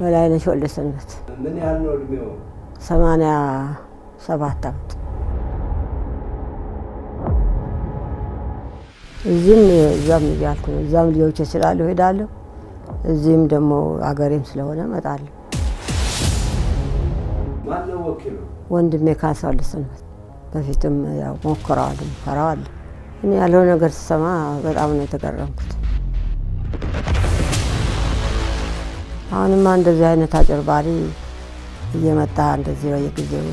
በላይነሽ ወልደ ሰንበት ምን ያህል ነው እድሜው? ሰማንያ ሰባት ዓመት እዚህም እዛም እያልኩ ነው። እዛም ልጆች ስላሉ ሄዳለሁ፣ እዚህም ደግሞ አገሬም ስለሆነ እመጣለሁ። ማን ነው ወኪሉ? ወንድሜ ካሳ ወልደ ሰንበት በፊትም ያው ሞክረዋል፣ ፈራዋል። እኔ ያለው ነገር ስሰማ በጣም ነው የተገረምኩት። አሁንማ እንደዚህ አይነት አጭርባሪ እየመጣ እንደዚህ በየጊዜው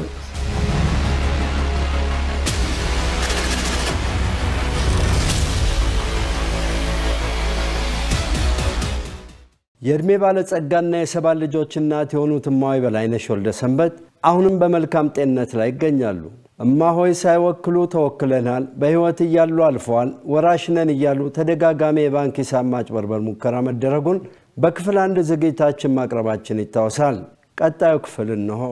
የእድሜ ባለጸጋና የሰባት ልጆች እናት የሆኑት እማሆይ በላይነሽ ወልደ ሰንበት አሁንም በመልካም ጤንነት ላይ ይገኛሉ። እማሆይ ሳይወክሉ ተወክለናል፣ በሕይወት እያሉ አልፈዋል፣ ወራሽ ነን እያሉ ተደጋጋሚ የባንክ ሂሳብ ማጭበርበር ሙከራ መደረጉን በክፍል አንድ ዝግጅታችን ማቅረባችን ይታወሳል። ቀጣዩ ክፍል እንሆ።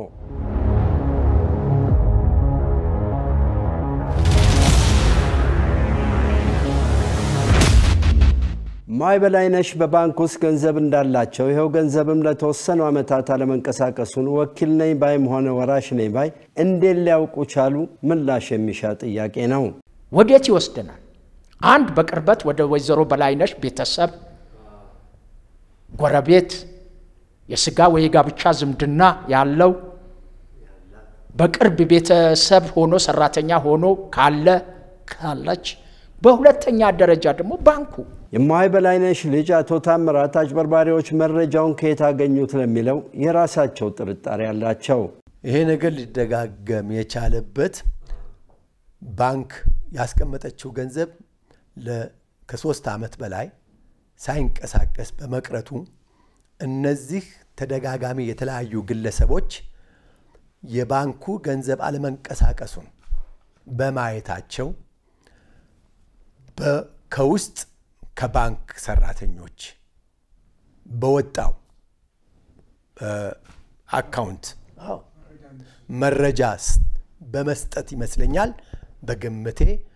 እማሆይ በላይነሽ በባንክ ውስጥ ገንዘብ እንዳላቸው ይኸው ገንዘብም ለተወሰኑ ዓመታት አለመንቀሳቀሱን ወኪል ነኝ ባይም ሆነ ወራሽ ነኝ ባይ እንዴት ሊያውቁ ቻሉ? ምላሽ የሚሻ ጥያቄ ነው። ወዴት ይወስደናል? አንድ በቅርበት ወደ ወይዘሮ በላይነሽ ቤተሰብ፣ ጎረቤት፣ የስጋ ወይ የጋብቻ ዝምድና ያለው በቅርብ ቤተሰብ ሆኖ ሰራተኛ ሆኖ ካለ ካለች፣ በሁለተኛ ደረጃ ደግሞ ባንኩ የእማሆይ በላይነሽ ልጅ አቶ ታምራት አጭበርባሪዎች መረጃውን ከየት አገኙት ለሚለው የራሳቸው ጥርጣሬ አላቸው። ይሄ ነገር ሊደጋገም የቻለበት ባንክ ያስቀመጠችው ገንዘብ ለ- ከሶስት ዓመት በላይ ሳይንቀሳቀስ በመቅረቱ እነዚህ ተደጋጋሚ የተለያዩ ግለሰቦች የባንኩ ገንዘብ አለመንቀሳቀሱን በማየታቸው በ- ከውስጥ ከባንክ ሰራተኞች በወጣው አካውንት መረጃ ስ- በመስጠት ይመስለኛል በግምቴ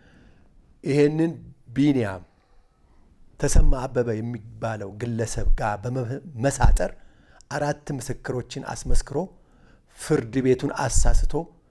ይሄንን ቢንያም ተሰማ አበበ የሚባለው ግለሰብ ጋር በመሳጠር አራት ምስክሮችን አስመስክሮ ፍርድ ቤቱን አሳስቶ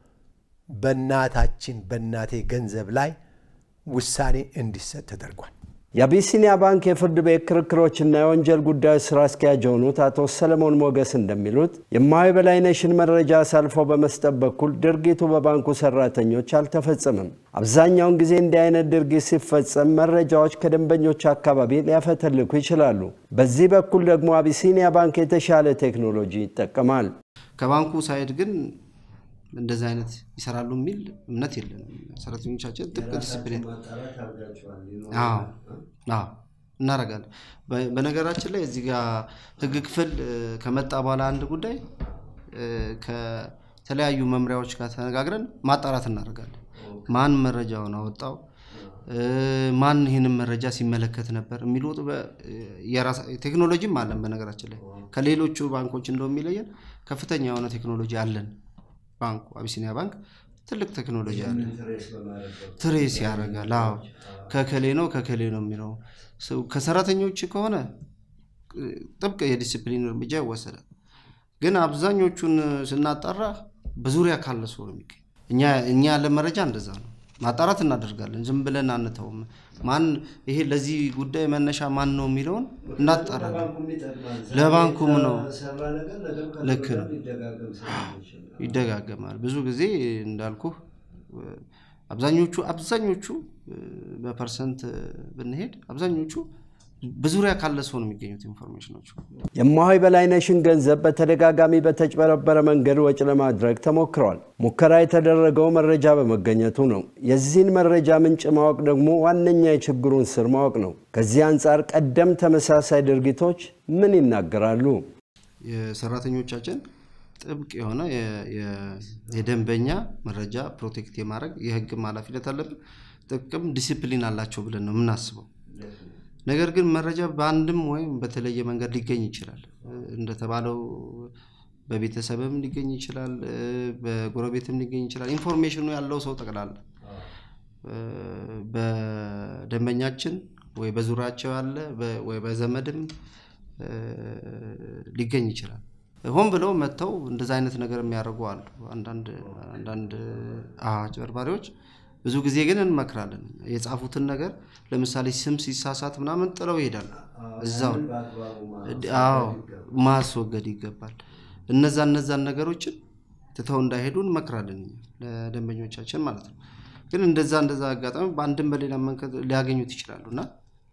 በእናታችን በእናቴ ገንዘብ ላይ ውሳኔ እንዲሰጥ ተደርጓል። የአቢሲኒያ ባንክ የፍርድ ቤት ክርክሮችና የወንጀል ጉዳዮች ስራ አስኪያጅ የሆኑት አቶ ሰለሞን ሞገስ እንደሚሉት የእማሆይ በላይነሽን መረጃ አሳልፎ በመስጠት በኩል ድርጊቱ በባንኩ ሰራተኞች አልተፈጸመም። አብዛኛውን ጊዜ እንዲህ አይነት ድርጊት ሲፈጸም መረጃዎች ከደንበኞች አካባቢ ሊያፈተልኩ ይችላሉ። በዚህ በኩል ደግሞ አቢሲኒያ ባንክ የተሻለ ቴክኖሎጂ ይጠቀማል። ከባንኩ ሳይድ ግን እንደዚህ አይነት ይሰራሉ የሚል እምነት የለንም። ሰራተኞቻችን ጥብቅ ዲስፕሊን አዎ አዎ እናደርጋለን። በ- በነገራችን ላይ እዚህ ጋር ህግ ክፍል እ፣ ከመጣ በኋላ አንድ ጉዳይ እ፣ ከተለያዩ መምሪያዎች ጋር ተነጋግረን ማጣራት እናደርጋለን። ማን መረጃውን አወጣው፣ እ፣ ማን ይህንን መረጃ ሲመለከት ነበር የሚሉ በ- የራሳ- ቴክኖሎጂም አለን። በነገራችን ላይ ከሌሎቹ ባንኮች እንደው የሚለየን ከፍተኛ የሆነ ቴክኖሎጂ አለን። ባንኩ አቢሲኒያ ባንክ ትልቅ ቴክኖሎጂ አለ። ትሬስ ያደርጋል። አዎ ከከሌ ነው ከከሌ ነው የሚለው ሰው ከሰራተኞች ከሆነ እ፣ ጥብቅ የዲሲፕሊን እርምጃ ይወሰዳል። ግን አብዛኞቹን ስናጣራ በዙሪያ ካለ ሰው ነው የሚገኝ። እኛ እኛ ያለ መረጃ እንደዛ ነው። ማጣራት እናደርጋለን። ዝም ብለን አንተውም። ማን ይሄ ለዚህ ጉዳይ መነሻ ማን ነው የሚለውን እናጣራለን። ለባንኩም ነው ልክ ነው። ይደጋገማል። ብዙ ጊዜ እንዳልኩ አብዛኞቹ አብዛኞቹ እ፣ በፐርሰንት ብንሄድ አብዛኞቹ በዙሪያ ካለ ሰው ነው የሚገኙት ኢንፎርሜሽኖቹ። የእማሆይ በላይነሽን ገንዘብ በተደጋጋሚ በተጭበረበረ መንገድ ወጪ ለማድረግ ተሞክረዋል። ሙከራ የተደረገው መረጃ በመገኘቱ ነው። የዚህን መረጃ ምንጭ ማወቅ ደግሞ ዋነኛ የችግሩን ስር ማወቅ ነው። ከዚህ አንጻር ቀደም ተመሳሳይ ድርጊቶች ምን ይናገራሉ? የሰራተኞቻችን ጥብቅ የሆነ የ- የ- የደንበኛ መረጃ ፕሮቴክት የማድረግ የሕግም ኃላፊነት አለብን። ጥቅም ዲሲፕሊን አላቸው ብለን ነው የምናስበው። ነገር ግን መረጃ በአንድም ወይም በተለየ መንገድ ሊገኝ ይችላል። እንደተባለው በቤተሰብም ሊገኝ ይችላል፣ እ፣ በጎረቤትም ሊገኝ ይችላል። ኢንፎርሜሽኑ ያለው ሰው ጠቅላላ እ፣ በደንበኛችን ወይ በዙሪያቸው ያለ በ- ወይ በዘመድም እ፣ ሊገኝ ይችላል። ሆን ብለው መጥተው እንደዛ አይነት ነገር የሚያደርጉ አሉ። አንዳንድ አንዳንድ አጭበርባሪዎች ብዙ ጊዜ ግን እንመክራለን። የጻፉትን ነገር ለምሳሌ ስም ሲሳሳት ምናምን ጥለው ይሄዳሉ። እዛው አዎ ማስወገድ ይገባል። እነዛ እነዛን ነገሮችን ትተው እንዳይሄዱ እንመክራለን ለደንበኞቻችን ማለት ነው። ግን እንደዛ እንደዛ አጋጣሚ በአንድም በሌላ መንገድ ሊያገኙት ይችላሉ እና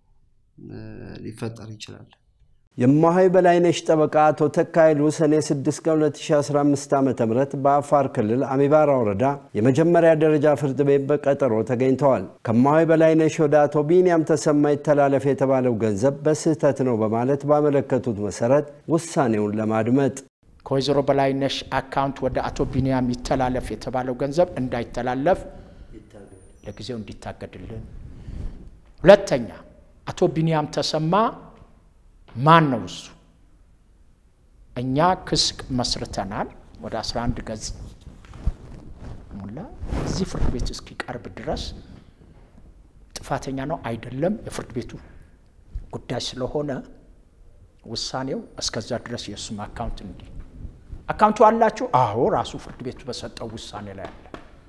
ሊፈጠር ይችላል። የማሆይ በላይነሽ ጠበቃ አቶ ተካይሉ ሰኔ 6 ቀን 2015 ዓ ም በአፋር ክልል አሚባራ ወረዳ የመጀመሪያ ደረጃ ፍርድ ቤት በቀጠሮ ተገኝተዋል። ከማሆይ በላይነሽ ወደ አቶ ቢንያም ተሰማ ይተላለፍ የተባለው ገንዘብ በስህተት ነው በማለት ባመለከቱት መሰረት ውሳኔውን ለማድመጥ ከወይዘሮ በላይነሽ አካውንት ወደ አቶ ቢንያም ይተላለፍ የተባለው ገንዘብ እንዳይተላለፍ ለጊዜው እንዲታገድልን። ሁለተኛ አቶ ቢንያም ተሰማ ማን ነው እሱ? እኛ ክስ መስርተናል። ወደ 11 ገጽ ሙላ እዚህ ፍርድ ቤት እስኪቀርብ ድረስ ጥፋተኛ ነው አይደለም የፍርድ ቤቱ ጉዳይ ስለሆነ ውሳኔው እስከዛ ድረስ የእሱም አካውንት እንዲ አካውንቱ አላችሁ? አዎ ራሱ ፍርድ ቤቱ በሰጠው ውሳኔ ላይ አለ።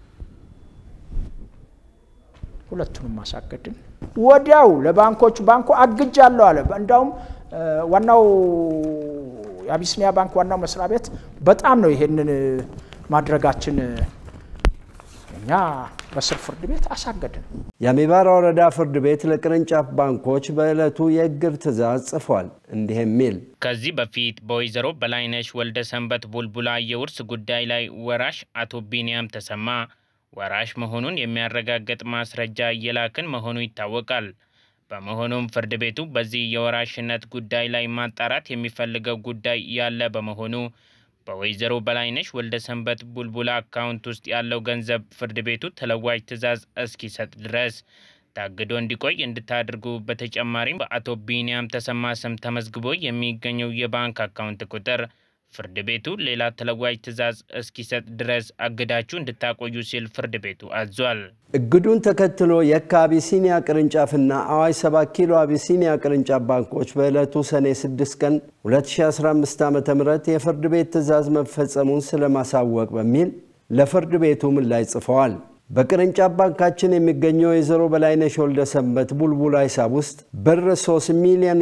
ሁለቱንም ማሳገድን ወዲያው ለባንኮቹ ባንኩ አግጃለሁ አለ። እንዳውም ዋናው የአቢሲኒያ ባንክ ዋናው መስሪያ ቤት በጣም ነው ይሄንን ማድረጋችን እኛ በስር ፍርድ ቤት አሳገድን። የአሚባራ ወረዳ ፍርድ ቤት ለቅርንጫፍ ባንኮች በዕለቱ የእግር ትዕዛዝ ጽፏል። እንዲህ የሚል ከዚህ በፊት በወይዘሮ በላይነሽ ወልደ ሰንበት ቡልቡላ የውርስ ጉዳይ ላይ ወራሽ አቶ ቢንያም ተሰማ ወራሽ መሆኑን የሚያረጋግጥ ማስረጃ እየላክን መሆኑ ይታወቃል። በመሆኑም ፍርድ ቤቱ በዚህ የወራሽነት ጉዳይ ላይ ማጣራት የሚፈልገው ጉዳይ ያለ በመሆኑ በወይዘሮ በላይነሽ ወልደ ሰንበት ቡልቡላ አካውንት ውስጥ ያለው ገንዘብ ፍርድ ቤቱ ተለዋጭ ትዕዛዝ እስኪሰጥ ድረስ ታግዶ እንዲቆይ እንድታደርጉ፣ በተጨማሪም በአቶ ቢንያም ተሰማ ስም ተመዝግቦ የሚገኘው የባንክ አካውንት ቁጥር ፍርድ ቤቱ ሌላ ተለዋጭ ትዕዛዝ እስኪሰጥ ድረስ አግዳችሁ እንድታቆዩ ሲል ፍርድ ቤቱ አዟል። እግዱን ተከትሎ የካ አቢሲኒያ ቅርንጫፍና አዋሽ 7 ኪሎ አቢሲኒያ ቅርንጫፍ ባንኮች በዕለቱ ሰኔ 6 ቀን 2015 ዓ ም የፍርድ ቤት ትዕዛዝ መፈጸሙን ስለማሳወቅ በሚል ለፍርድ ቤቱ ምላሽ ጽፈዋል። በቅርንጫፍ ባንካችን የሚገኘው የወይዘሮ በላይነሽ ወልደ ሰንበት ቡልቡላ ሂሳብ ውስጥ ብር 3 ሚሊዮን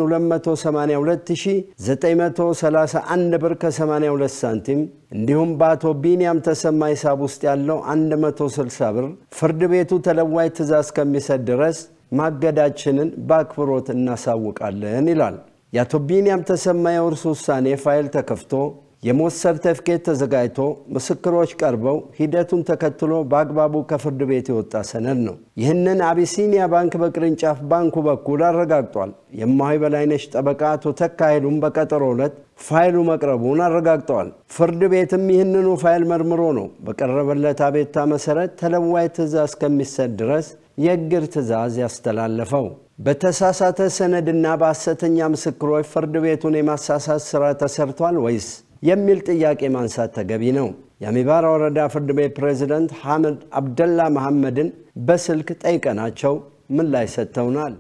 282931 ብር ከ82 ሳንቲም እንዲሁም በአቶ ቢንያም ተሰማ ሂሳብ ውስጥ ያለው 160 ብር ፍርድ ቤቱ ተለዋጭ ትዕዛዝ እስከሚሰጥ ድረስ ማገዳችንን በአክብሮት እናሳውቃለን ይላል። የአቶ ቢንያም ተሰማ የውርስ ውሳኔ ፋይል ተከፍቶ የሞት ሰርተፍኬት ተዘጋጅቶ ምስክሮች ቀርበው ሂደቱን ተከትሎ በአግባቡ ከፍርድ ቤት የወጣ ሰነድ ነው። ይህንን አቢሲኒያ ባንክ በቅርንጫፍ ባንኩ በኩል አረጋግጧል። የማሆይ በላይነሽ ጠበቃ አቶ ተካሄሉም በቀጠሮ ዕለት ፋይሉ መቅረቡን አረጋግጠዋል። ፍርድ ቤትም ይህንኑ ፋይል መርምሮ ነው በቀረበለት አቤቱታ መሰረት ተለዋጭ ትዕዛዝ እስከሚሰጥ ድረስ የእግር ትዕዛዝ ያስተላለፈው። በተሳሳተ ሰነድና በሐሰተኛ ምስክሮች ፍርድ ቤቱን የማሳሳት ሥራ ተሰርቷል ወይስ የሚል ጥያቄ ማንሳት ተገቢ ነው። የአሚባራ ወረዳ ፍርድ ቤት ፕሬዝደንት ሐመድ አብደላ መሐመድን በስልክ ጠይቀናቸው ምላሽ ሰጥተውናል።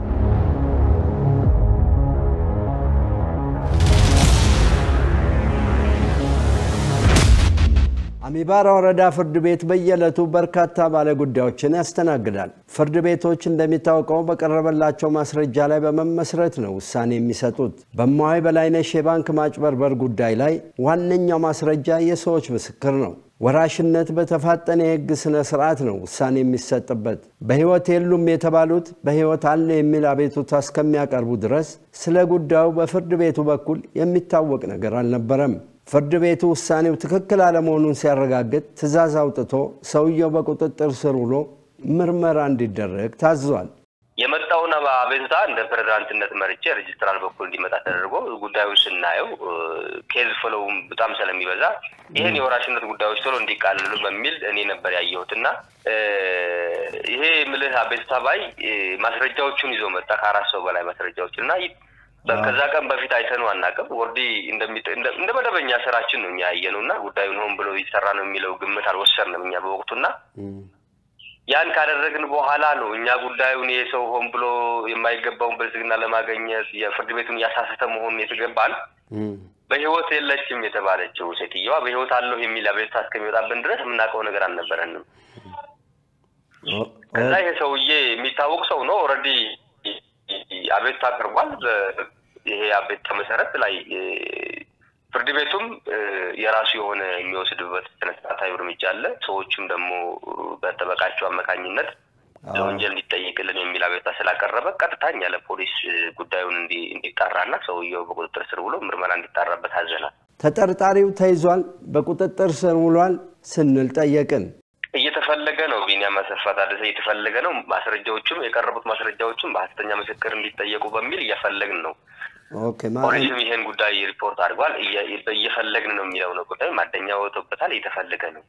አሚባራ ወረዳ ፍርድ ቤት በየዕለቱ በርካታ ባለጉዳዮችን ያስተናግዳል። ፍርድ ቤቶች እንደሚታወቀው በቀረበላቸው ማስረጃ ላይ በመመስረት ነው ውሳኔ የሚሰጡት። በማሆይ በላይነሽ የባንክ ማጭበርበር ጉዳይ ላይ ዋነኛው ማስረጃ የሰዎች ምስክር ነው። ወራሽነት በተፋጠነ የሕግ ስነ ስርዓት ነው ውሳኔ የሚሰጥበት። በሕይወት የሉም የተባሉት በሕይወት አለ የሚል አቤቱታ እስከሚያቀርቡ ድረስ ስለ ጉዳዩ በፍርድ ቤቱ በኩል የሚታወቅ ነገር አልነበረም። ፍርድ ቤቱ ውሳኔው ትክክል አለመሆኑን ሲያረጋግጥ ትዕዛዝ አውጥቶ ሰውየው በቁጥጥር ስር ውሎ ምርመራ እንዲደረግ ታዟል። የመጣውን አቤቱታ እንደ ፕሬዝዳንትነት መርጬ ሬጅስትራል በኩል እንዲመጣ ተደርጎ ጉዳዩ ስናየው ኬዝ ፍሎውም በጣም ስለሚበዛ ይህን የወራሽነት ጉዳዮች ቶሎ እንዲቃልሉ በሚል እኔ ነበር ያየሁት እና ይሄ ምልህ አቤቱታ ባይ ማስረጃዎቹን ይዞ መጣ ከአራት ሰው በላይ ማስረጃዎች እና ከዛ ቀን በፊት አይተነው አናውቅም። ወርዲ እንደ መደበኛ ስራችን ነው እኛ ያየነው እና ጉዳዩን ሆን ብሎ ይሰራ ነው የሚለው ግምት አልወሰድንም እኛ በወቅቱና ያን ካደረግን በኋላ ነው እኛ ጉዳዩን ይሄ ሰው ሆን ብሎ የማይገባውን ብልጽግና ለማገኘት የፍርድ ቤቱን እያሳሰተ መሆኑን የተገባን በህይወት የለችም የተባለችው ሴትየዋ በህይወት አለሁ የሚል አቤቱታ እስከሚወጣብን ድረስ የምናውቀው ነገር አልነበረንም። ከዛ ይሄ ሰውዬ የሚታወቅ ሰው ነው። ኦልሬዲ አቤቱታ አቅርቧል። ይሄ አቤቱታ መሰረት ላይ ፍርድ ቤቱም የራሱ የሆነ የሚወስድበት ስነስርዓታዊ እርምጃ አለ። ሰዎቹም ደግሞ በጠበቃቸው አማካኝነት ለወንጀል እንዲጠይቅልን የሚል አቤቱታ ስላቀረበ ቀጥታ እኛ ለፖሊስ ጉዳዩን እንዲጣራና ሰውየው በቁጥጥር ስር ውሎ ምርመራ እንዲጣራበት አዘናል። ተጠርጣሪው ተይዟል፣ በቁጥጥር ስር ውሏል ስንል ጠየቅን። እየተፈለገ ነው። ቢኒያም አሰፋ ታደሰ እየተፈለገ ነው። ማስረጃዎቹም የቀረቡት ማስረጃዎችም በሀሰተኛ ምስክር እንዲጠየቁ በሚል እየፈለግን ነው። ፖሊስም ይሄን ጉዳይ ሪፖርት አድርጓል። እየፈለግን ነው የሚለው ነው ጉዳይ ማደኛ ወጥቶበታል። እየተፈለገ ነው።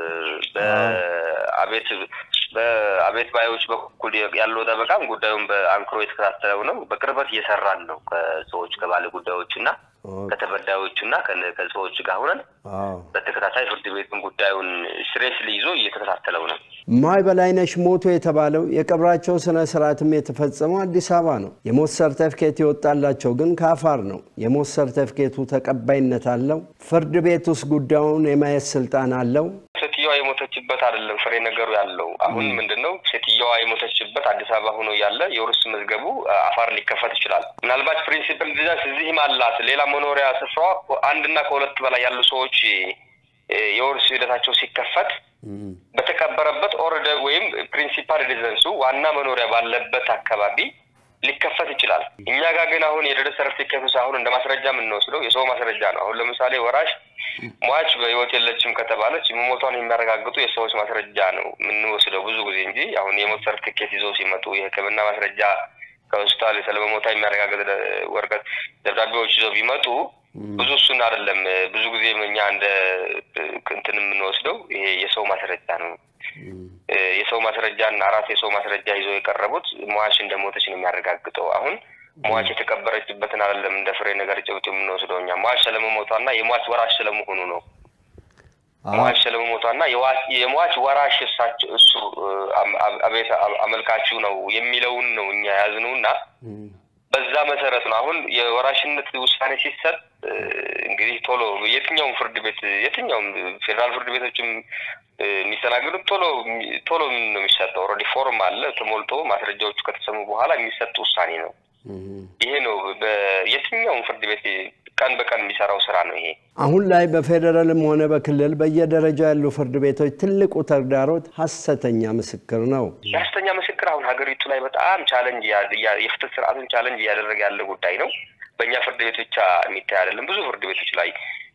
በአቤት በአቤት ባዮች በኩል ያለው ጠበቃም ጉዳዩን በአንክሮ የተከታተለው ነው። በቅርበት እየሰራን ነው ከሰዎች ከባለ ጉዳዮች እና ከተበዳዮቹ እና ከሰዎች ጋር ሆነን በተከታታይ ፍርድ ቤቱን ጉዳዩን ስሬስሊ ይዞ እየተከታተለው ነው። እማሆይ በላይነሽ ሞቱ የተባለው የቀብራቸው ስነ ስርዓትም የተፈጸመው አዲስ አበባ ነው። የሞት ሰርተፍኬት የወጣላቸው ግን ከአፋር ነው። የሞት ሰርተፍኬቱ ተቀባይነት አለው? ፍርድ ቤት ውስጥ ጉዳዩን የማየት ስልጣን አለው? ሴትዮዋ የሞተችበት አይደለም ፍሬ ነገሩ ያለው አሁን ምንድን ነው? ሴትዮዋ የሞተችበት አዲስ አበባ ሆኖ ያለ የውርስ መዝገቡ አፋር ሊከፈት ይችላል። ምናልባት ፕሪንሲፕል ዲዛይንስ እዚህም አላት። ሌላ መኖሪያ ስፍራዋ አንድና ከሁለት በላይ ያሉ ሰዎች የውርስ ሂደታቸው ሲከፈት በተቀበረበት ኦርደ ወይም ፕሪንሲፓል ሬዚደንሱ ዋና መኖሪያ ባለበት አካባቢ ሊከፈት ይችላል። እኛ ጋር ግን አሁን የደረሰ ሰርቲፊኬቱ ሳይሆን እንደ ማስረጃ የምንወስደው የሰው ማስረጃ ነው። አሁን ለምሳሌ ወራሽ ሟች በህይወት የለችም ከተባለች መሞቷን የሚያረጋግጡ የሰዎች ማስረጃ ነው የምንወስደው ብዙ ጊዜ እንጂ አሁን የሞት ሰርቲፊኬት ይዘው ሲመጡ የሕክምና ማስረጃ ከሆስፒታል ስለመሞታ የሚያረጋግጥ ወረቀት ደብዳቤዎች ይዘው ቢመጡ ብዙ እሱን አይደለም። ብዙ ጊዜ እኛ እንደ እንትን የምንወስደው ይሄ የሰው ማስረጃ ነው። የሰው ማስረጃና አራት የሰው ማስረጃ ይዘው የቀረቡት ሟች እንደሞተች ነው የሚያረጋግጠው። አሁን ሟች የተቀበረችበትን አይደለም እንደ ፍሬ ነገር ጭብጥ የምንወስደው እኛ ሟች ስለመሞቷና የሟች ወራሽ ስለመሆኑ ነው። ሟች ስለመሞቷና የሟች ወራሽ እሳቸው እሱ አቤት አመልካቹ ነው የሚለውን ነው እኛ ያዝነው እና በዛ መሰረት ነው አሁን የወራሽነት ውሳኔ ሲሰጥ እንግዲህ ቶሎ የትኛውም ፍርድ ቤት የትኛውም ፌዴራል ፍርድ ቤቶችም የሚስተናገዱት ቶሎ ቶሎ ነው የሚሰጠው። ኦልሬዲ ፎርም አለ ተሞልቶ ማስረጃዎቹ ከተሰሙ በኋላ የሚሰጥ ውሳኔ ነው። ይሄ ነው የትኛውም ፍርድ ቤት ቀን በቀን የሚሰራው ስራ ነው ይሄ። አሁን ላይ በፌዴራልም ሆነ በክልል በየደረጃው ያሉ ፍርድ ቤቶች ትልቁ ተግዳሮት ሀሰተኛ ምስክር ነው። የሀሰተኛ ምስክር አሁን ሀገሪቱ ላይ በጣም ቻለንጅ የፍትህ ስርዓቱን ቻለንጅ እያደረገ ያለ ጉዳይ ነው። በእኛ ፍርድ ቤት ብቻ የሚታይ አይደለም። ብዙ ፍርድ ቤቶች ላይ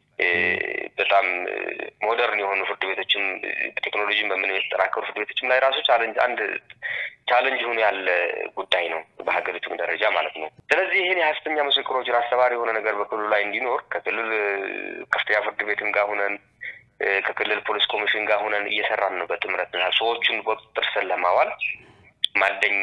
በጣም ሞደርን የሆኑ ፍርድ ቤቶችም ቴክኖሎጂን በምን የተጠናከሩ ፍርድ ቤቶችም ላይ ራሱ ቻለንጅ አንድ ቻለንጅ ሆኖ ያለ ጉዳይ ነው በሀገሪቱም ደረጃ ማለት ነው። ስለዚህ ይህን የሀሰተኛ ምስክሮችን አስተባሪ የሆነ ነገር በክልሉ ላይ እንዲኖር ከክልል ከፍተኛ ፍርድ ቤትም ጋር ሁነን ከክልል ፖሊስ ኮሚሽን ጋር ሁነን እየሰራን ነው በጥምረት ሰዎቹን በቁጥጥር ስር ለማዋል ማደኛ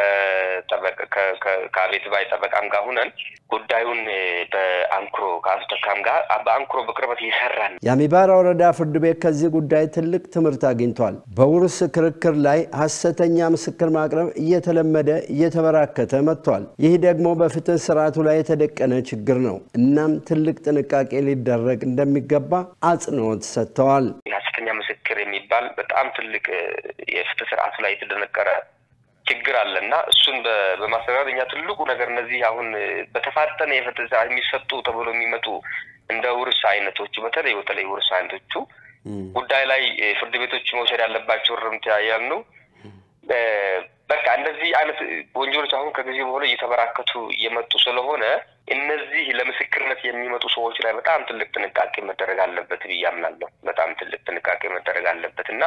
ከአቤት ባይ ጠበቃም ጋር ሁነን ጉዳዩን በአንክሮ ከአቶ ተካም ጋር በአንክሮ በቅርበት እየሰራን የአሚባራ ወረዳ ፍርድ ቤት ከዚህ ጉዳይ ትልቅ ትምህርት አግኝቷል። በውርስ ክርክር ላይ ሀሰተኛ ምስክር ማቅረብ እየተለመደ እየተበራከተ መጥቷል። ይህ ደግሞ በፍትህ ስርዓቱ ላይ የተደቀነ ችግር ነው። እናም ትልቅ ጥንቃቄ ሊደረግ እንደሚገባ አጽንኦት ሰጥተዋል። ሀሰተኛ ምስክር የሚባል በጣም ትልቅ የፍትህ ስርዓቱ ላይ የተደነቀረ ችግር አለ እና እሱን በማስተካከል እኛ ትልቁ ነገር እነዚህ አሁን በተፋጠነ የፍትህ ስርዓት የሚሰጡ ተብሎ የሚመጡ እንደ ውርስ አይነቶቹ በተለይ በተለይ ውርስ አይነቶቹ ጉዳይ ላይ ፍርድ ቤቶች መውሰድ ያለባቸው እርምት ያልነው በቃ እንደዚህ አይነት ወንጀሎች አሁን ከጊዜ በኋላ እየተበራከቱ እየመጡ ስለሆነ እነዚህ ለምስክርነት የሚመጡ ሰዎች ላይ በጣም ትልቅ ጥንቃቄ መደረግ አለበት ብዬ አምናለሁ። በጣም ትልቅ ጥንቃቄ መደረግ አለበት እና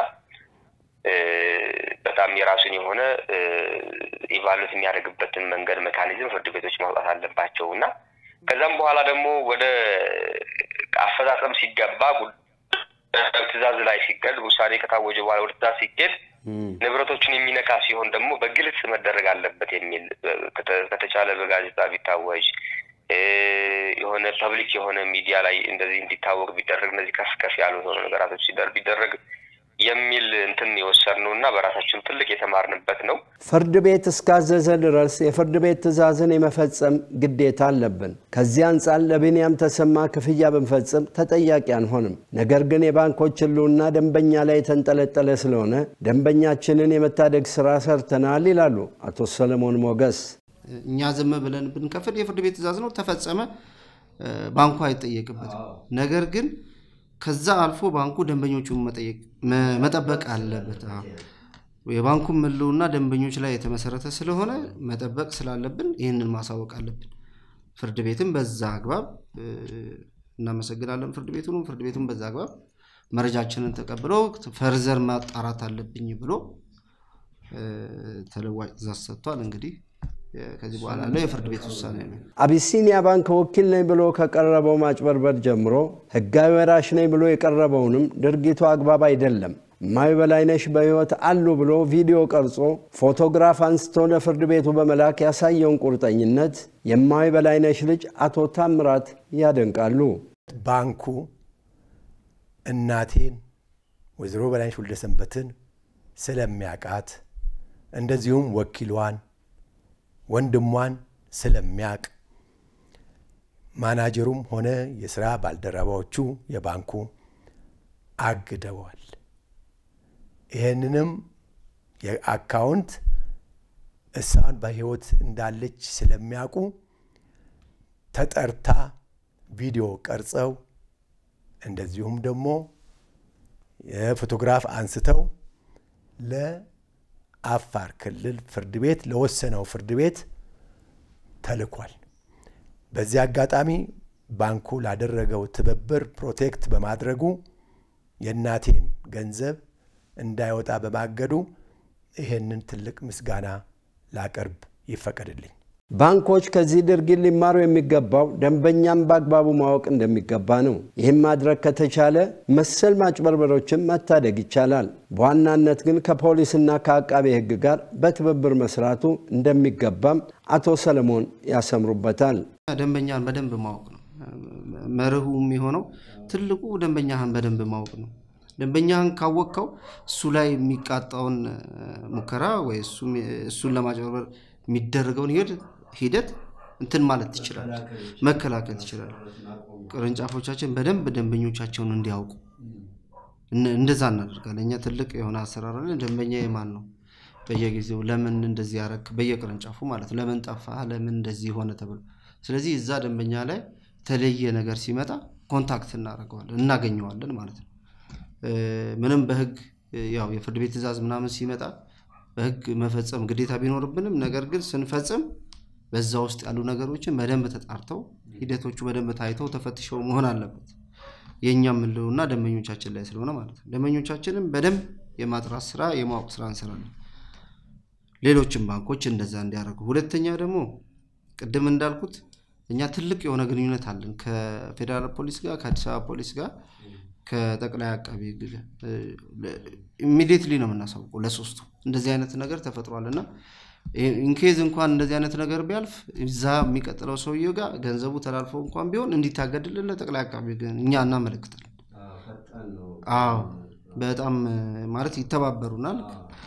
በጣም የራሱን የሆነ ኢቫሉት የሚያደርግበትን መንገድ ሜካኒዝም ፍርድ ቤቶች ማውጣት አለባቸው እና ከዛም በኋላ ደግሞ ወደ አፈጻጸም ሲገባ ትዕዛዝ ላይ ሲገድ ውሳኔ ከታወጀ በኋላ ወደ ትዕዛዝ ሲኬድ ንብረቶችን የሚነካ ሲሆን ደግሞ በግልጽ መደረግ አለበት የሚል ከተቻለ በጋዜጣ ቢታወጅ የሆነ ፐብሊክ የሆነ ሚዲያ ላይ እንደዚህ እንዲታወቅ ቢደረግ እነዚህ ከፍ ከፍ ያሉ የሆኑ ነገራቶች ቢደረግ የሚል እንትን የወሰድነው እና በራሳችን ትልቅ የተማርንበት ነው። ፍርድ ቤት እስካዘዘ ድረስ የፍርድ ቤት ትዕዛዝን የመፈጸም ግዴታ አለብን። ከዚህ አንጻር ለቢንያም ተሰማ ክፍያ ብንፈጽም ተጠያቂ አንሆንም። ነገር ግን የባንኮች ሕልውና ደንበኛ ላይ የተንጠለጠለ ስለሆነ ደንበኛችንን የመታደግ ስራ ሰርተናል ይላሉ አቶ ሰለሞን ሞገስ። እኛ ዝም ብለን ብንከፍል የፍርድ ቤት ትዕዛዝ ነው፣ ተፈጸመ፣ ባንኩ አይጠየቅበትም። ነገር ግን ከዛ አልፎ ባንኩ ደንበኞቹን መጠበቅ አለበት። የባንኩን ሕልውና ደንበኞች ላይ የተመሰረተ ስለሆነ መጠበቅ ስላለብን ይህንን ማሳወቅ አለብን። ፍርድ ቤትም በዛ አግባብ እናመሰግናለን። ፍርድ ቤቱንም ፍርድ ቤቱም በዛ አግባብ መረጃችንን ተቀብሎ ፈርዘር ማጣራት አለብኝ ብሎ ተለዋጭ ትዕዛዝ ሰጥቷል። እንግዲህ ከዚህ በኋላ ያለው የፍርድ ቤት ውሳኔ ነው። አቢሲኒያ ባንክ ወኪል ነኝ ብሎ ከቀረበው ማጭበርበር ጀምሮ ህጋዊ ወራሽ ነኝ ብሎ የቀረበውንም ድርጊቱ አግባብ አይደለም። እማዊ በላይነሽ በሕይወት አሉ ብሎ ቪዲዮ ቀርጾ ፎቶግራፍ አንስቶ ለፍርድ ቤቱ በመላክ ያሳየውን ቁርጠኝነት የእማዊ በላይነሽ ልጅ አቶ ታምራት ያደንቃሉ። ባንኩ እናቴን ወይዘሮ በላይነሽ ወልደሰንበትን ስለሚያውቃት እንደዚሁም ወኪሏን ወንድሟን ስለሚያውቅ ማናጀሩም ሆነ የስራ ባልደረባዎቹ የባንኩ አግደዋል። ይህንንም የአካውንት እሷን በህይወት እንዳለች ስለሚያውቁ ተጠርታ ቪዲዮ ቀርጸው እንደዚሁም ደግሞ የፎቶግራፍ አንስተው ለአፋር ክልል ፍርድ ቤት ለወሰነው ፍርድ ቤት ተልኳል። በዚህ አጋጣሚ ባንኩ ላደረገው ትብብር ፕሮቴክት በማድረጉ የእናቴን ገንዘብ እንዳይወጣ በማገዱ ይሄንን ትልቅ ምስጋና ላቀርብ ይፈቀድልኝ። ባንኮች ከዚህ ድርጊት ሊማሩ የሚገባው ደንበኛም በአግባቡ ማወቅ እንደሚገባ ነው። ይህም ማድረግ ከተቻለ መሰል ማጭበርበሮችን መታደግ ይቻላል። በዋናነት ግን ከፖሊስና ከአቃቤ ሕግ ጋር በትብብር መስራቱ እንደሚገባም አቶ ሰለሞን ያሰምሩበታል። ደንበኛን በደንብ ማወቅ ነው መርሁ የሚሆነው። ትልቁ ደንበኛህን በደንብ ማወቅ ነው። ደንበኛህን ካወቅከው እሱ ላይ የሚቃጣውን ሙከራ ወይ እሱን ለማጭበርበር የሚደረገውን ሂደት እንትን ማለት ትችላለህ፣ መከላከል ትችላለህ። ቅርንጫፎቻችን በደንብ ደንበኞቻቸውን እንዲያውቁ እንደዛ እናደርጋለን። እኛ ትልቅ የሆነ አሰራር አለን። ደንበኛ የማን ነው? በየጊዜው ለምን እንደዚህ ያረክ፣ በየቅርንጫፉ ማለት ለምን ጠፋ፣ ለምን እንደዚህ ሆነ ተብሎ። ስለዚህ እዛ ደንበኛ ላይ የተለየ ነገር ሲመጣ ኮንታክት እናደርገዋለን፣ እናገኘዋለን ማለት ነው። ምንም በህግ ያው የፍርድ ቤት ትዕዛዝ ምናምን ሲመጣ በህግ መፈጸም ግዴታ ቢኖርብንም ነገር ግን ስንፈጽም በዛ ውስጥ ያሉ ነገሮችን በደንብ ተጣርተው ሂደቶቹ በደንብ ታይተው ተፈትሸው መሆን አለበት። የእኛም ሕልውና ደንበኞቻችን ላይ ስለሆነ ማለት ነው። ደንበኞቻችንም በደንብ የማጥራት ስራ የማወቅ ስራ እንሰራለን። ሌሎችም ባንኮች እንደዛ እንዲያደርጉ። ሁለተኛ ደግሞ ቅድም እንዳልኩት እኛ ትልቅ የሆነ ግንኙነት አለን ከፌዴራል ፖሊስ ጋር ከአዲስ አበባ ፖሊስ ጋር ከጠቅላይ አቃቢ ሕግ ኢሚዲየትሊ ነው የምናሳውቀው ለሶስቱ እንደዚህ አይነት ነገር ተፈጥሯል እና ኢንኬዝ እንኳን እንደዚህ አይነት ነገር ቢያልፍ እዛ የሚቀጥለው ሰውዬው ጋር ገንዘቡ ተላልፎ እንኳን ቢሆን እንዲታገድልን ለጠቅላይ አቃቢ ሕግ እኛ እናመለክታለን። አዎ በጣም ማለት ይተባበሩናል።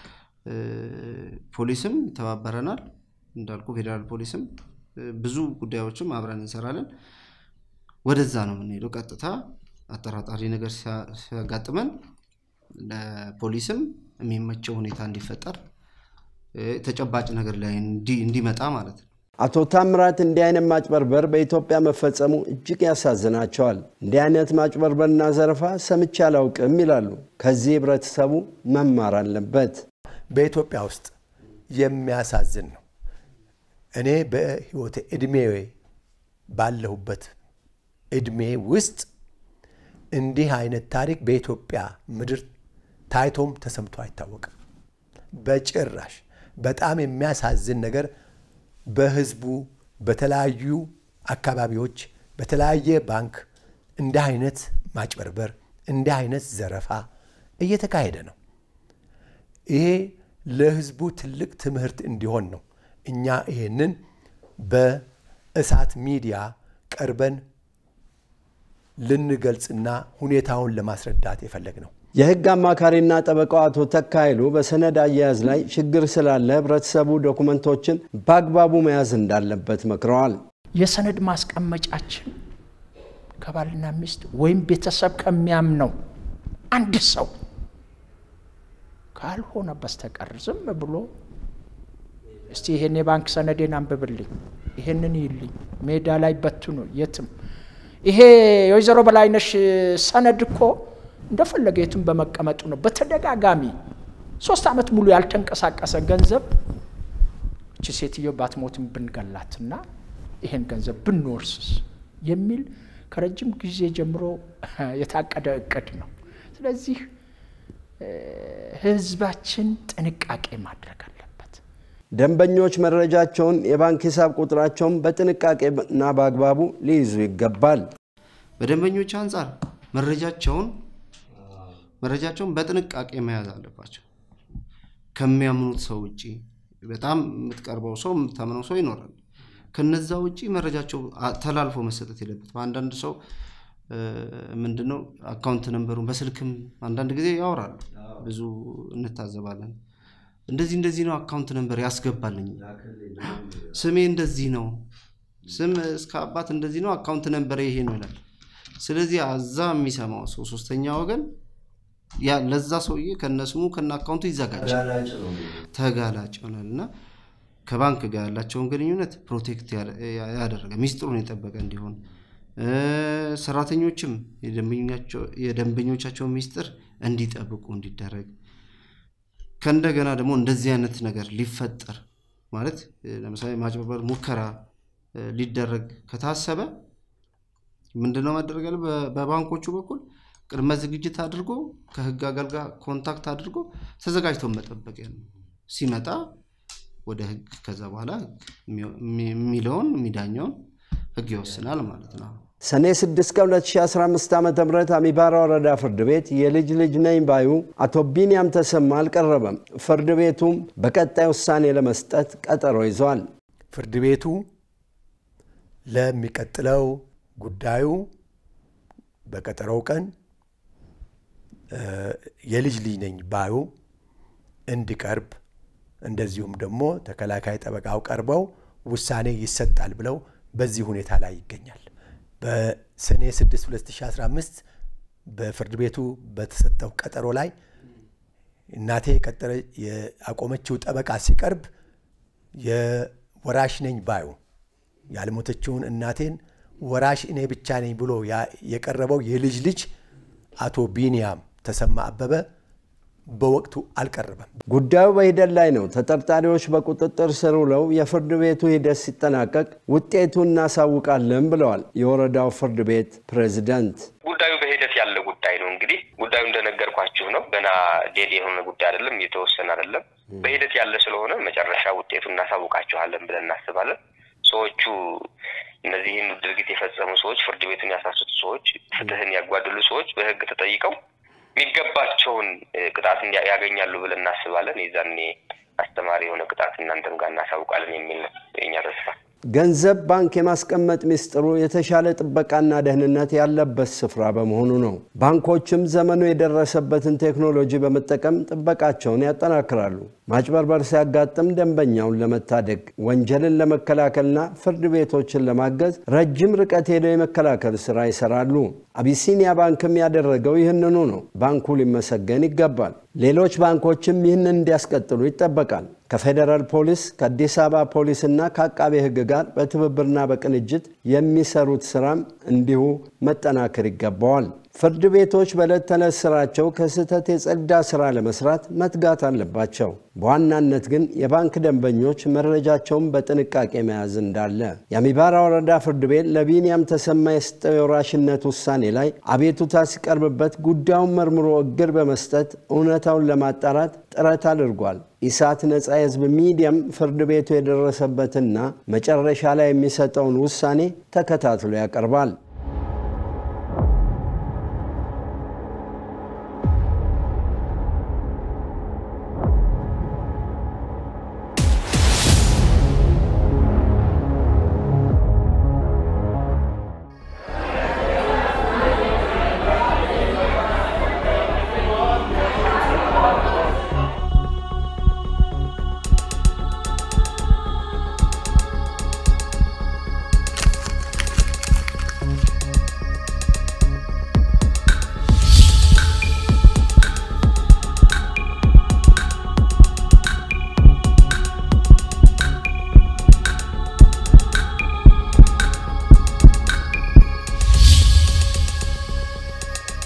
ፖሊስም ይተባበረናል እንዳልኩ ፌዴራል ፖሊስም ብዙ ጉዳዮችም አብረን እንሰራለን። ወደዛ ነው የምንሄደው ቀጥታ አጠራጣሪ ነገር ሲያጋጥመን ለፖሊስም የሚመቸው ሁኔታ እንዲፈጠር ተጨባጭ ነገር ላይ እንዲመጣ ማለት ነው። አቶ ታምራት እንዲህ አይነት ማጭበርበር በኢትዮጵያ መፈጸሙ እጅግ ያሳዝናቸዋል። እንዲህ አይነት ማጭበርበርና ዘረፋ ሰምቼ አላውቅም ይላሉ። ከዚህ ህብረተሰቡ መማር አለበት። በኢትዮጵያ ውስጥ የሚያሳዝን ነው። እኔ በህይወቴ እድሜ ባለሁበት እድሜ ውስጥ እንዲህ አይነት ታሪክ በኢትዮጵያ ምድር ታይቶም ተሰምቶ አይታወቅም በጭራሽ። በጣም የሚያሳዝን ነገር በህዝቡ በተለያዩ አካባቢዎች በተለያየ ባንክ እንዲህ አይነት ማጭበርበር እንዲህ አይነት ዘረፋ እየተካሄደ ነው። ይሄ ለህዝቡ ትልቅ ትምህርት እንዲሆን ነው እኛ ይሄንን በእሳት ሚዲያ ቀርበን ልንገልጽና ሁኔታውን ለማስረዳት የፈለግ ነው። የህግ አማካሪና ጠበቃው አቶ ተካ ኃይሉ በሰነድ አያያዝ ላይ ችግር ስላለ ህብረተሰቡ ዶኩመንቶችን በአግባቡ መያዝ እንዳለበት መክረዋል። የሰነድ ማስቀመጫችን ከባልና ሚስት ወይም ቤተሰብ ከሚያምነው አንድ ሰው ካልሆነ በስተቀር ዝም ብሎ እስቲ ይሄን የባንክ ሰነዴን አንብብልኝ፣ ይሄንን ይልኝ፣ ሜዳ ላይ በትኑ፣ የትም ይሄ የወይዘሮ በላይነሽ ሰነድ እኮ እንደፈለገ የትም በመቀመጡ ነው። በተደጋጋሚ ሶስት ዓመት ሙሉ ያልተንቀሳቀሰ ገንዘብ እቺ ሴትዮ ባትሞትም ብንገላትና ይሄን ገንዘብ ብንወርስስ የሚል ከረጅም ጊዜ ጀምሮ የታቀደ እቅድ ነው። ስለዚህ ህዝባችን ጥንቃቄ ማድረግ አለበት። ደንበኞች መረጃቸውን፣ የባንክ ሂሳብ ቁጥራቸውን በጥንቃቄና በአግባቡ ሊይዙ ይገባል። በደንበኞች አንጻር መረጃቸውን መረጃቸውን በጥንቃቄ መያዝ አለባቸው። ከሚያምኑት ሰው ውጭ በጣም የምትቀርበው ሰው የምታምነው ሰው ይኖራል። ከነዛ ውጭ መረጃቸው ተላልፎ መሰጠት የለበትም። አንዳንድ ሰው ምንድነው አካውንት ነንበሩን በስልክም አንዳንድ ጊዜ ያወራሉ። ብዙ እንታዘባለን። እንደዚህ እንደዚህ ነው አካውንት ነንበር ያስገባልኝ፣ ስሜ እንደዚህ ነው፣ ስም እስከ አባት እንደዚህ ነው፣ አካውንት ነንበር ይሄ ነው ይላል። ስለዚህ አዛ የሚሰማው ሰው ሶስተኛ ወገን ያ ለዛ ሰውዬ ከነስሙ ከነ አካውንቱ ይዘጋጃል፣ ተጋላጭ ይሆናል እና ከባንክ ጋር ያላቸውን ግንኙነት ፕሮቴክት ያደረገ ሚስጥሩን የጠበቀ እንዲሆን ሰራተኞችም የደንበኞቻቸውን ሚስጥር እንዲጠብቁ እንዲደረግ ከእንደገና ደግሞ እንደዚህ አይነት ነገር ሊፈጠር ማለት ለምሳሌ ማጭበርበር ሙከራ ሊደረግ ከታሰበ ምንድነው መደረግ ያለ በባንኮቹ በኩል ቅድመ ዝግጅት አድርጎ ከህግ አገልጋይ ኮንታክት አድርጎ ተዘጋጅቶ መጠበቅ ነው። ሲመጣ ወደ ህግ ከዛ በኋላ የሚለውን የሚዳኘውን ህግ ይወስናል ማለት ነው። ሰኔ 6 ቀን 2015 ዓ ም አሚባራ ወረዳ ፍርድ ቤት የልጅ ልጅ ነኝ ባዩ አቶ ቢንያም ተሰማ አልቀረበም። ፍርድ ቤቱም በቀጣይ ውሳኔ ለመስጠት ቀጠሮ ይዟል። ፍርድ ቤቱ ለሚቀጥለው ጉዳዩ በቀጠሮው ቀን የልጅ ልጅ ነኝ ባዩ እንዲቀርብ እንደዚሁም ደግሞ ተከላካይ ጠበቃው ቀርበው ውሳኔ ይሰጣል ብለው በዚህ ሁኔታ ላይ ይገኛል። በሰኔ 6 2015 በፍርድ ቤቱ በተሰጠው ቀጠሮ ላይ እናቴ የቀጠረ ያቆመችው ጠበቃ ሲቀርብ የወራሽ ነኝ ባዩ ያልሞተችውን እናቴን ወራሽ እኔ ብቻ ነኝ ብሎ የቀረበው የልጅ ልጅ አቶ ቢንያም ተሰማ አበበ በወቅቱ አልቀረበም። ጉዳዩ በሂደት ላይ ነው። ተጠርጣሪዎች በቁጥጥር ስር ውለው የፍርድ ቤቱ ሂደት ሲጠናቀቅ ውጤቱ እናሳውቃለን ብለዋል የወረዳው ፍርድ ቤት ፕሬዝዳንት። ጉዳዩ በሂደት ያለ ጉዳይ ነው። እንግዲህ ጉዳዩ እንደነገርኳችሁ ነው። ገና ዴል የሆነ ጉዳይ አይደለም፣ እየተወሰነ አይደለም። በሂደት ያለ ስለሆነ መጨረሻ ውጤቱ እናሳውቃችኋለን ብለን እናስባለን። ሰዎቹ እነዚህን ድርጊት የፈጸሙ ሰዎች፣ ፍርድ ቤቱን ያሳሱት ሰዎች፣ ፍትህን ያጓደሉ ሰዎች በህግ ተጠይቀው የሚገባቸውን ቅጣት ያገኛሉ ብለን እናስባለን። የዛኔ አስተማሪ የሆነ ቅጣት እናንተም ጋር እናሳውቃለን የሚል ነው የእኛ ተስፋ። ገንዘብ ባንክ የማስቀመጥ ሚስጥሩ የተሻለ ጥበቃና ደህንነት ያለበት ስፍራ በመሆኑ ነው። ባንኮችም ዘመኑ የደረሰበትን ቴክኖሎጂ በመጠቀም ጥበቃቸውን ያጠናክራሉ። ማጭበርበር ሲያጋጥም ደንበኛውን ለመታደግ ወንጀልን ለመከላከልና ፍርድ ቤቶችን ለማገዝ ረጅም ርቀት ሄደው የመከላከል ስራ ይሰራሉ። አቢሲኒያ ባንክም ያደረገው ይህንኑ ነው። ባንኩ ሊመሰገን ይገባል። ሌሎች ባንኮችም ይህንን እንዲያስቀጥሉ ይጠበቃል። ከፌዴራል ፖሊስ ከአዲስ አበባ ፖሊስና ከአቃቤ ሕግ ጋር በትብብርና በቅንጅት የሚሰሩት ስራም እንዲሁ መጠናከር ይገባዋል። ፍርድ ቤቶች በዕለት ተዕለት ስራቸው ከስህተት የጸዳ ስራ ለመስራት መትጋት አለባቸው። በዋናነት ግን የባንክ ደንበኞች መረጃቸውን በጥንቃቄ መያዝ እንዳለ የአሚባራ ወረዳ ፍርድ ቤት ለቢንያም ተሰማ የሰጠው የወራሽነት ውሳኔ ላይ አቤቱታ ሲቀርብበት ጉዳዩን መርምሮ እግር በመስጠት እውነታውን ለማጣራት ጥረት አድርጓል። ኢሳት ነጻ የህዝብ ሚዲያም ፍርድ ቤቱ የደረሰበትና መጨረሻ ላይ የሚሰጠውን ውሳኔ ተከታትሎ ያቀርባል።